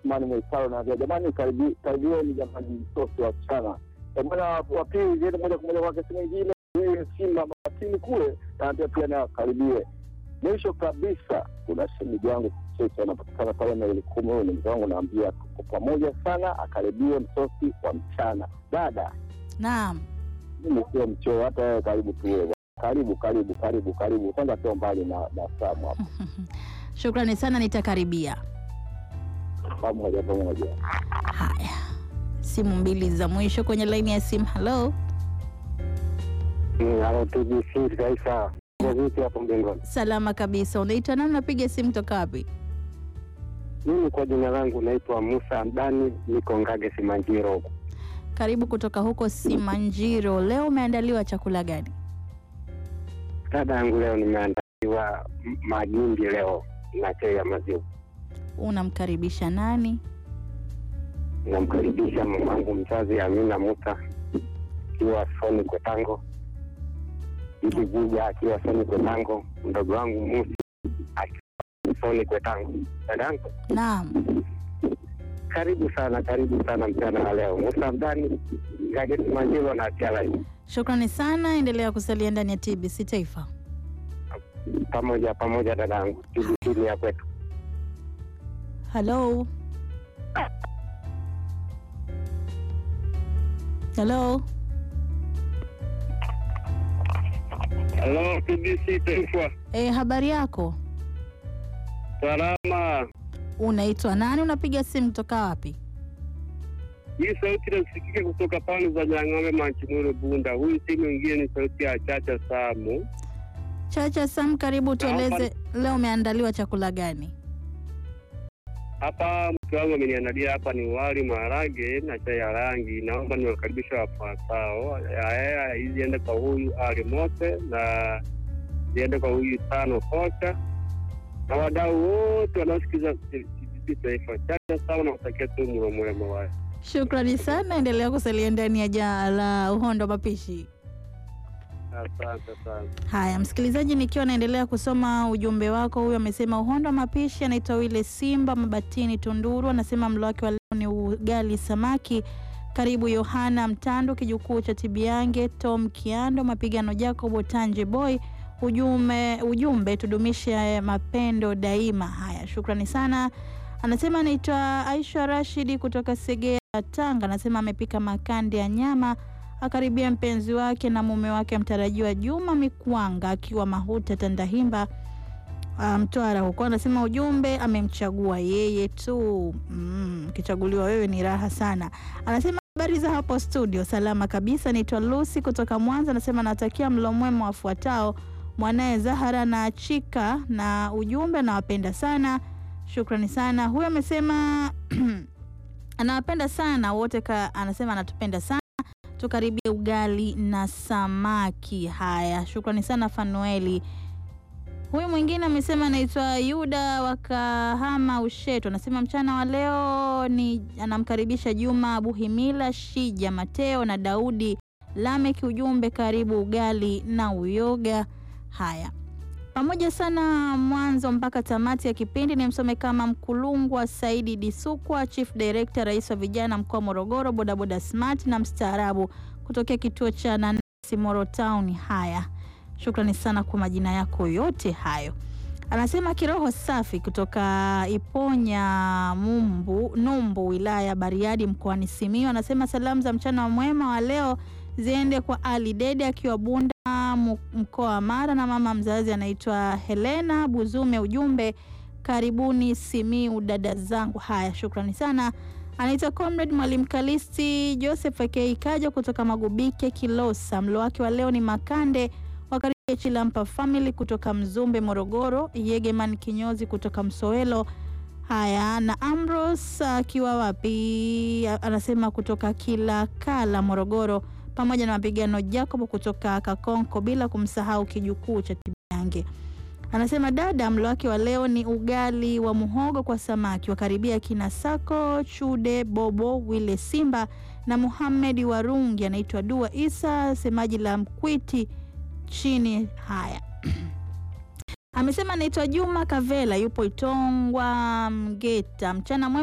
Asmani Mwaisaro naambia jamani, karibi- karibieni jamani, mtoto wa mchana bwana wa pili ziende moja kwa moja kwake, si mwingine huyu Simba Mabatini kule, naambia pia nayo karibie. Mwisho kabisa kuna shemeji yangu Cheche anapatikana pale maili kumi, huyu ni mzee wangu, naambia tuko pamoja sana, akaribie msosi wa mchana. Dada Naam. mimi sio mchoo, hata wewe karibu tuwe karibu karibu karibu karibu, kwanza sio mbali na na Samu hapa, Shukrani sana, nitakaribia. pamoja pamoja. Haya, simu mbili za mwisho kwenye laini ya simu. Halo, Halo TBC Taifa, vipi hapo mbinguni? salama kabisa. Unaitwa nani? Unapiga simu toka wapi? Mimi kwa jina langu naitwa Musa Abdani, niko Ngage Simanjiro. Karibu kutoka huko Simanjiro. Leo umeandaliwa chakula gani? Dada yangu leo nimeandaliwa m- magimbi leo na chai ya maziwa. Unamkaribisha nani? Namkaribisha mamangu mzazi Amina Musa akiwa Soni Kwetango, Idi Vuja akiwa Soni Kwetango, mdogo wangu Musi akiwa Soni Kwetango. Dada yangu Naam. karibu sana, karibu sana mchana wa leo. Musa Abdani, Ngage Simanjiro na Tialai. Shukrani sana, endelea kusalia ndani ya TBC Taifa. pamoja pamoja dadangu, TBC ni ya kwetu. Halo, halo, Halo TBC Taifa, e, habari yako? salama. Unaitwa nani? Unapiga simu toka wapi? Hii sauti inasikika kutoka pande za Nyang'ombe, Manchimwero, Bunda. Huyu si mwingine ni sauti ya Chacha Samu. Chacha Sam, karibu tueleze leo umeandaliwa chakula gani? Hapa mke wangu ameniandalia hapa ni wali, maharage na chai ya rangi. Naomba niwakaribisha wafuatao. Haya, hizi ziende kwa huyu Ali Mose na ziende kwa huyu Tano Kocha na wadau wote wanaosikiza TBC Taifa. Chacha Samu, nakutakia tu mlo mwema wae. Shukrani sana, endelea kusalia ndani ya jaa la uhondo mapishi. Asante sana. Haya, msikilizaji, nikiwa naendelea kusoma ujumbe wako, huyu amesema uhondo wa mapishi, anaitwa Wile Simba Mabatini Tunduru, anasema mlo wake wa leo ni ugali samaki. Karibu Yohana Mtando, kijukuu cha Tibiange, Tom Kiando, mapigano Jacob Tanje Boy. Ujumbe, ujumbe tudumishe mapendo daima. Haya, shukrani sana. Anasema anaitwa Aisha Rashidi kutoka Segea, Tanga, anasema amepika makande ya nyama akaribia mpenzi wake na mume wake mtarajiwa Juma Mikwanga akiwa Mahuta Tandahimba ah, Mtwara huko. Anasema ujumbe amemchagua yeye tu. Mm, ukichaguliwa wewe ni raha sana. Anasema habari za hapo studio, salama kabisa. Naitwa Lucy kutoka Mwanza. Anasema natakia mlo mwema wafuatao mwanaye Zahara na Chika, na ujumbe anawapenda sana. Shukrani sana. Huyo amesema anawapenda sana wote ka, anasema anatupenda sana tukaribie ugali na samaki. Haya, shukrani sana Fanueli. Huyu mwingine amesema anaitwa Yuda wa Kahama Ushetu, anasema mchana wa leo ni anamkaribisha Juma Buhimila, Shija Mateo na Daudi Lameki. Ujumbe karibu ugali na uyoga. Haya, pamoja sana mwanzo mpaka tamati ya kipindi. Ni msome kama Mkulungwa Saidi Disukwa, Chief Director, rais wa vijana mkoa wa Morogoro, bodaboda smart na mstaarabu kutokea kituo cha Nanasi Moro Town. Haya, shukrani sana kwa majina yako yote hayo. Anasema kiroho safi kutoka Iponya Mumbu, Numbu, wilaya ya Bariadi mkoani Simiyu. Anasema salamu za mchana wa mwema wa leo ziende kwa Ali Dede akiwa Bunda mu- mkoa wa Mara na mama mzazi anaitwa Helena Buzume. Ujumbe karibuni Simiu dada zangu. Haya, shukrani sana. Anaitwa Comrade Mwalimu Kalisti Joseph Akei Kaja kutoka Magubike Kilosa. Mlo wake wa leo ni makande wakaribia Chilampa family kutoka Mzumbe Morogoro, Yegeman Kinyozi kutoka Msowelo. Haya, na Ambrose akiwa wapi? Anasema kutoka Kilakala Morogoro, pamoja na mapigano Jacob kutoka Kakonko, bila kumsahau kijukuu cha Tibiange. Anasema dada, mlo wake wa leo ni ugali wa muhogo kwa samaki. Wakaribia kina Sako Chude, Bobo Wile Simba na Muhamedi Warungi. Anaitwa Dua Isa, semaji la Mkwiti chini. Haya, amesema anaitwa Juma Kavela, yupo Itongwa Mgeta. Mchana mwema